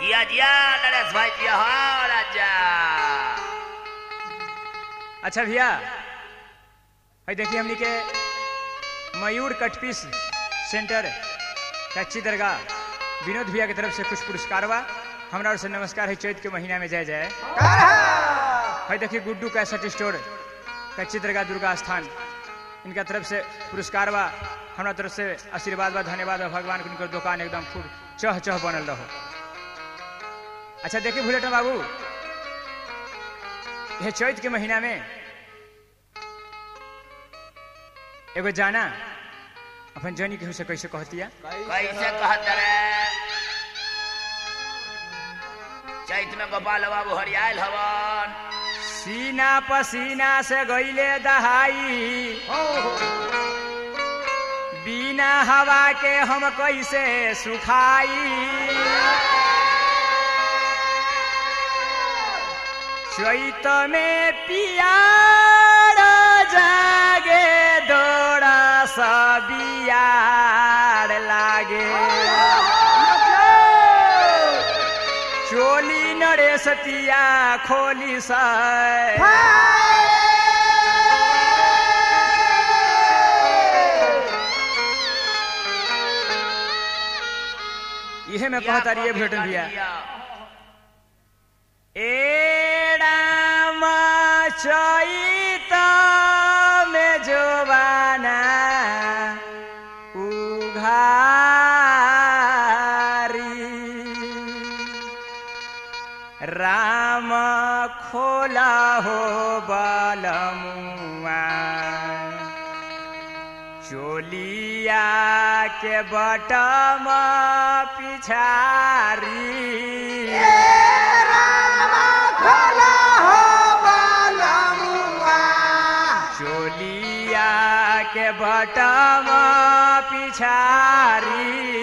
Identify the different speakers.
Speaker 1: जिया जिया नरेश भाई जिया हाँ राजा
Speaker 2: अच्छा भैया भाई देखिए हमनी के मयूर कटपीस सेंटर कच्ची दरगाह विनोद भैया की तरफ से कुछ पुरस्कार बा हमरा ओर से नमस्कार है चैत के महीना में जय जय भाई देखिए गुड्डू कैसेट स्टोर कच्ची दरगाह दुर्गा स्थान इनका तरफ से पुरस्कार बा हमरा तरफ से आशीर्वाद बा धन्यवाद बा भगवान के उनकर दुकान एकदम खूब चह चह बनल रहो अच्छा देखिए भुलेटन बाबू यह चैत के महीना में एगो जाना अपन जनी केहू से कैसे कहतिया
Speaker 1: कैसे कहत रे चैत में गोपाल बाबू हरियाल हवन
Speaker 2: सीना पसीना से गईले दहाई बिना हवा के हम कैसे सुखाई चैत में पियार जागे दौड़ा सबियार लागे चोली नरेशतिया खोली साय इहे में कहता रही भेटन भैया ए राम चैत में जोबाना उघारी राम खोला हो बलमुआ चोलिया के बटम पिछारी चोलिया के बटम पिछारी